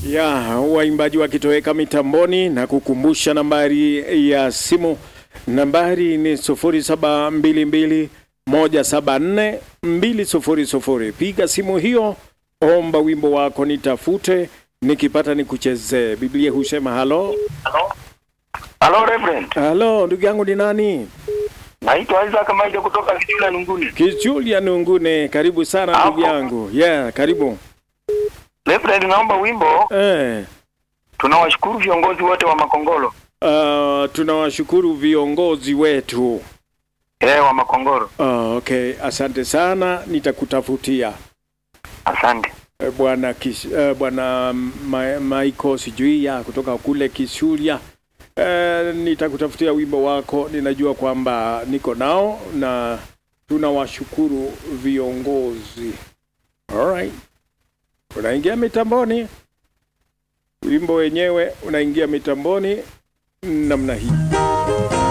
ya waimbaji wakitoweka mitamboni na kukumbusha nambari ya simu. Nambari ni 0722 174 200. Piga simu hiyo, omba wimbo wako, nitafute, nikipata nikuchezee. Biblia husema halo Halo Reverend. halo. Ndugu yangu ni nani? Naitwa Isaac Maija kutoka Kitula Nunguni. Kijulia Nungune, karibu sana ndugu Hapo. yangu. Yeah, karibu Reverend, naomba wimbo. eh. Tunawashukuru viongozi wote wa Makongoro. Uh, tunawashukuru viongozi wetu. Eh, wa Makongoro. Uh, okay, asante sana, nitakutafutia Asante. Eh, bwana Kis- eh, bwana Ma- Michael sijui ya kutoka kule Kisulia. Eh, nitakutafutia wimbo wako, ninajua kwamba niko nao na tunawashukuru viongozi. Alright. Unaingia mitamboni, wimbo wenyewe unaingia mitamboni namna hii.